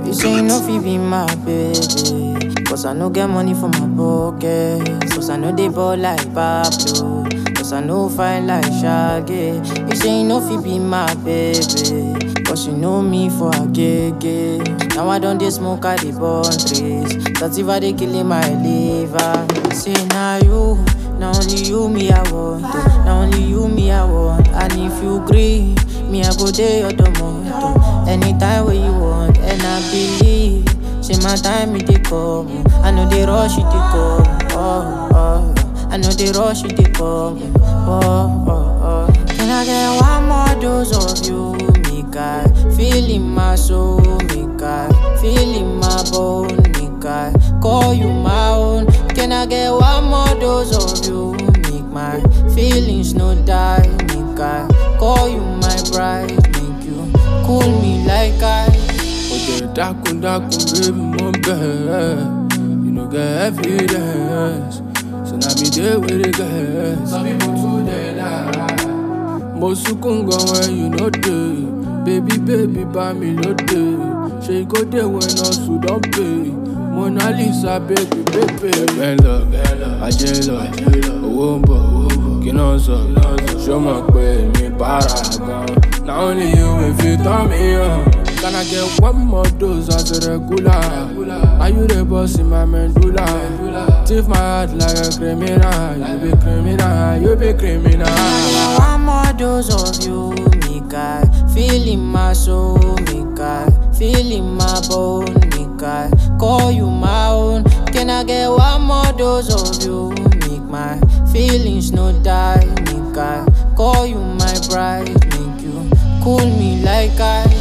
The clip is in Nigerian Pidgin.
You say you no fit be my baby. Cause I no get money for my pocket. Cause I know they ball like Pablo. Cause I know fine like Shaggy. You say you no fit be my baby. Cause you know me for a gay Now I don't dey smoke at the burn trees. That's if I dey killing my liver. Say now you, now only you me I want. To. Now only you me I want. And if you agree, me I go there your tomato. Anytime where you want, and I believe. Say my time it dey come. I know they rush it dey come. Oh oh. I know they rush it dey come. Oh oh oh. Can I get one more dose of you? Make I feel in my soul. Make I feel in my bone. Make I call you my own. Can I get one more dose of you? Make my feelings no die. Make I call you my bride. Make you cool me like I. Oje dákun dákun baby mo bẹ̀ You no get evidence So na me dey with the guys Some people too dey lie Mo sunkún gan when you no dey Baby baby bá mi lóde Ṣé kó dé when hustle don pay Mona Lisa baby baby Ẹgbẹ́ ń lọ, ajé ń lọ, owó ń bọ̀, kí náà sọ Ṣó mọ̀ pé mi para gan Na only you wey fit turn me on Can I get one more dose as a regular? Are you the boss in my medulla? Thief my heart like a criminal You be criminal, you be criminal One more dose of you, make I feel in my soul, make I feel in my bone, make I call you my own. Can I get one more dose of you, make my feelings no die, make I call you my bride, make you cool me like I.